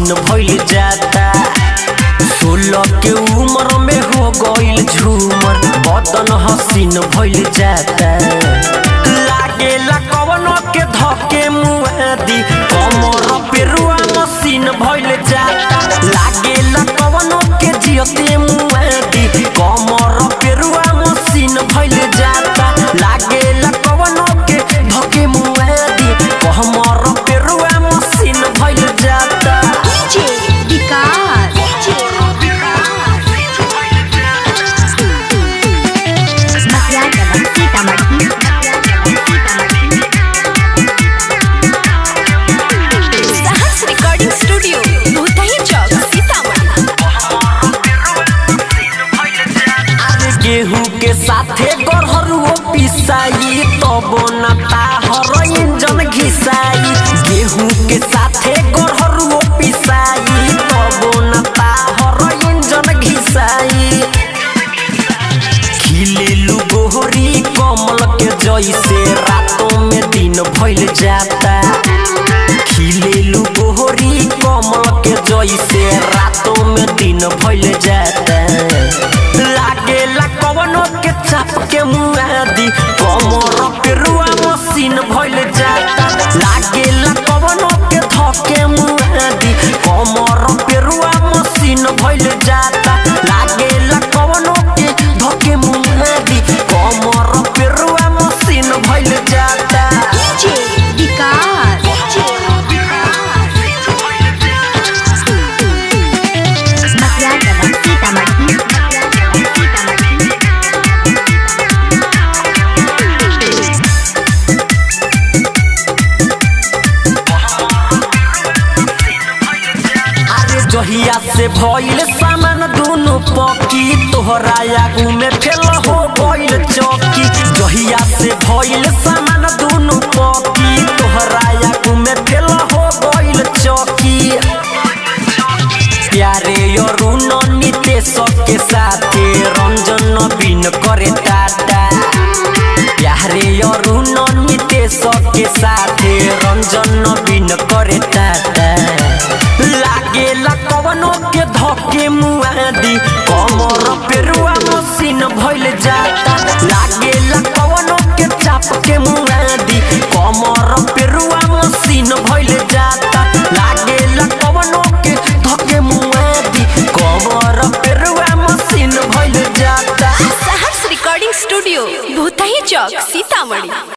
machine भइल जाता सोलह के उम्र में हो गइल झूमर बदन हसीन भइल जाता लागेला कवनो के धके मुआदी कमर पेरुआ मशीन भइल जाता लागेला कवनो के जियते मुआदी कमर पेरुआ मशीन भइल जाता लागेला कवनो के धके मुआदी कमर पेरुआ मशीन भइल जाता डीजे विकास मटिया कदम सीतामढ़ी साहस रिकॉर्डिंग स्टूडियो भूतही चौक सीतामढ़ी अरे गेहूं के साथे गरहरुओ पिसाई तब नता हर इंजन घिसाई गेहूं के साथे गरहरुओ पिसाई तब नता हर इंजन घिसाई खिलेलु गोहरी कमल के जैसे रातों में दिन भइल जाता खिलेलु गोहरी कमल के जैसे रातों में दिन भइल जाता लागेला कवनो के चाप के मुआदी कमर पेरुआ मशीन भइल जाता लागेला कवनो के धके मुआदी कमर पेरुआ मशीन भइल जाता लागेला कवनो के धके मुआदी कमर पेरुआ मशीन भइल जाता डीजे विकास मटिया कदम सीतामढ़ी अरे जहिया से भइल सामान दुनु पकी तोहरा आगू में फेल हो गइल चौकी जहिया से भइल सामान दुनु पकी तोहरा आगू में फेल हो गइल चौकी प्यारे अरुण नितेश के साथे रंजन बिन करे टाटा प्यारे अरुण नितेश के साथे रंजन बिन करे टाटा लागेला कवनो के धके मुआदी कमर पेरुआ मशीन भइल जाता लागेला कवनो के चाप के मुआदी कमर पेरुआ मशीन भइल जाता लागेला कवनो के धके मुआदी कमर पेरुआ मशीन भइल जाता साहस रिकॉर्डिंग स्टूडियो भूतही चौक सीतामढ़ी